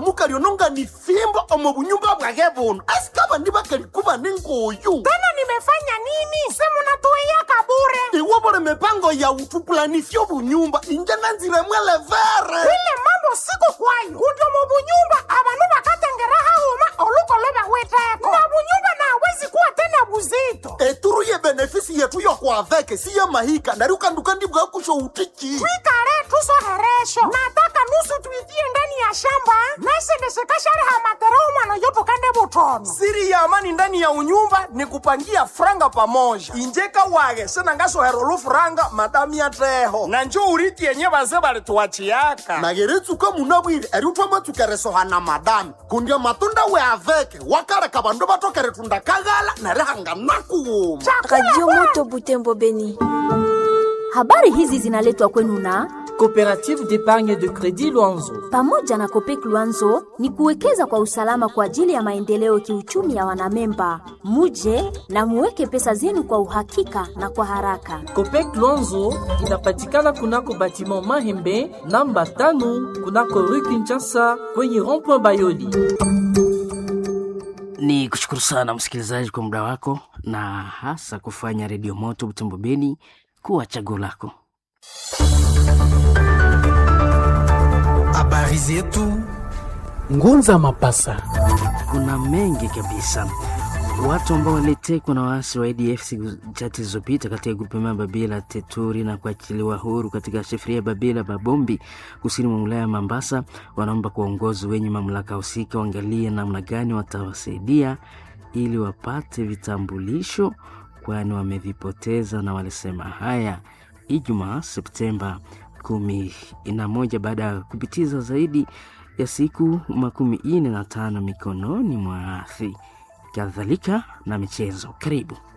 muka lyononga ni fimbo omo bunyumba bwage buno asikaba ndi bakalikuba ningoyu tena nimefanya nini simunatuiyaka bure iwo bole mipango ya utupulanisyo bunyumba inje nanzire mwelevere ile mambo siko kwayo kudio mubunyumba abanu bakatengera hahuma olukoloba weteko na bunyumba nawezi kuwa tena buzito eturu ye benefisi yetu yokwaveke si ye mahika nari ukanduka ndibwa kusho utiki twikale tusoheresho nataka nusu tuitie ndani ya shamba naisendeshekashariha matero umwana yotukande butono siri ya amani ndani ya unyumba ni kupangia franga pamoja injeka wage senangasohera olufuranga madami ateho na njo uriti yenye baze balituwachiyaka nageretsuka munabwire eri utwamatsukeresohana madami kundya matunda we aveke wakareka bandu batokere tundakaghala nari hanganakuwuma Radio Moto Butembo Beni. Habari hizi zinaletwa kwenu na Coopérative d'épargne de crédit Luanzo. pamoja na Kopek Luanzo ni kuwekeza kwa usalama kwa ajili ya maendeleo kiuchumi ya wanamemba. Muje na muweke pesa zenu kwa uhakika na kwa haraka. Copec Luanzo inapatikana kunako batiment Mahembe namba tano kunako rue Kinshasa kwenye rond-point Bayoli. Ni kushukuru sana msikilizaji kwa muda wako na hasa kufanya redio moto Butembo Beni kuwa chaguo lako. Habari zetu Ngunza Mapasa. Kuna mengi kabisa, watu ambao walitekwa na waasi wa ADF siku chache zilizopita katika grupema Babila Teturi na kuachiliwa huru katika shefuria Babila Babombi kusini mwa wilaya ya Mambasa, wanaomba kwa uongozi wenye mamlaka husika waangalie namna gani watawasaidia ili wapate vitambulisho, kwani wamevipoteza, na walisema haya Ijumaa Septemba kumi na moja baada ya kupitiza zaidi ya siku makumi ine na tano mikononi mwa athi kadhalika na michezo. Karibu.